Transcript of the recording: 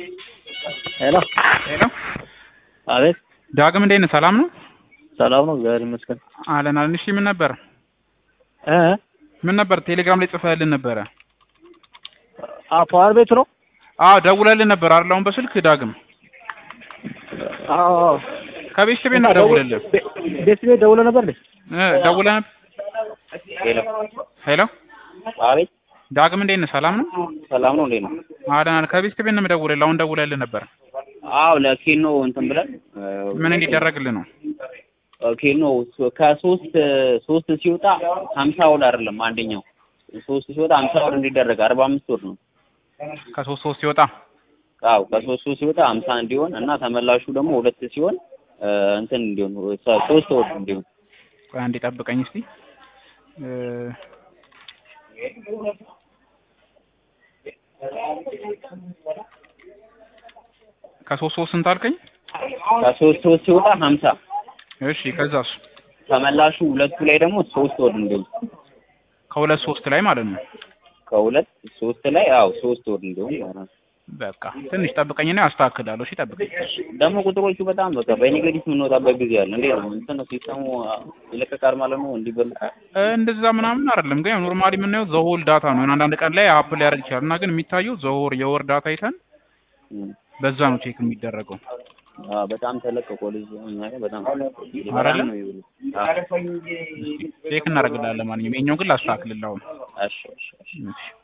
ሄሎ ሄሎ አቤት ዳግም እንዴት ነህ? ሰላም ነው? ሰላም ነው እግዚአብሔር ይመስገን አለን አለን። እሺ ምን ነበር እ ምን ነበር ቴሌግራም ላይ ጽፈህልን ነበረ? አ ፓወር ቤት ነው አዎ ደውለህልን ነበር አይደል? አሁን በስልክ ዳግም አዎ ከቤተሰብ ቤት ነው ደውለልን ቤት ቤት ደውለህ ነበር እንዴ እ ደውለህ ነበር? ሄሎ ሄሎ አቤት ዳግም እንዴት ነህ? ሰላም ነው? ሰላም ነው እንዴት ነው አለን አለን። ከቤተሰብ ቤት ነው የምደውልልህ። አሁን ደውለህልን ነበር። አዎ ለኬኖ እንትን ብለን ምን እንዲደረግልህ ነው? ኬኖ ከሶስት ሶስት ሲወጣ ሀምሳ ወር አይደለም አንደኛው ሶስት ሲወጣ ሀምሳ ወር እንዲደረግ አርባ አምስት ወር ነው ከሶስት ሶስት ሲወጣ አዎ ከሶስት ሶስት ሲወጣ ሀምሳ እንዲሆን እና ተመላሹ ደግሞ ሁለት ሲሆን እንትን እንዲሆን ሶስት ወር እንዲሆን ቆይ አንዴ ጠብቀኝ እስቲ እ ከሶስት ሶስት ስንት አልከኝ? ከሶስት ሶስት ሲወጣ ሀምሳ እሺ ከዛስ? ተመላሹ ሁለቱ ላይ ደግሞ ሶስት ወር እንዲሆን ከሁለት ሶስት ላይ ማለት ነው። ከሁለት ሶስት ላይ አዎ ሶስት ወር እንዲሆን ማለት ነው። በቃ ትንሽ ጠብቀኝና ያስተካክላለሁ። እሺ ጠብቀኝ። ደግሞ ቁጥሮቹ በጣም በቃ በኔጌቲቭ የምንወጣበት ጊዜ አለ። እንዴት ነው እንትን ነው ሲስተሙ ይለቀቃል ማለት ነው እንዲበል እ እንደዛ ምናምን አይደለም ግን ኖርማሊ የምናየው ዘሆል ዳታ ነው። አንዳንድ ቀን ላይ አፕ ሊያደርግ ይችላል እና ግን የሚታየው ዘሆር የወር ዳታ አይተን በዛ ነው ቼክ የሚደረገው። በጣም ተለቀቆ ልጅ እኛ ጋር በጣም አይደለ? ነው ይውል። አዎ ቼክ እናደርግልሃለን። ማንኛውም የኛው ግን ላስተካክልልህ አሁን። እሺ እሺ እሺ እሺ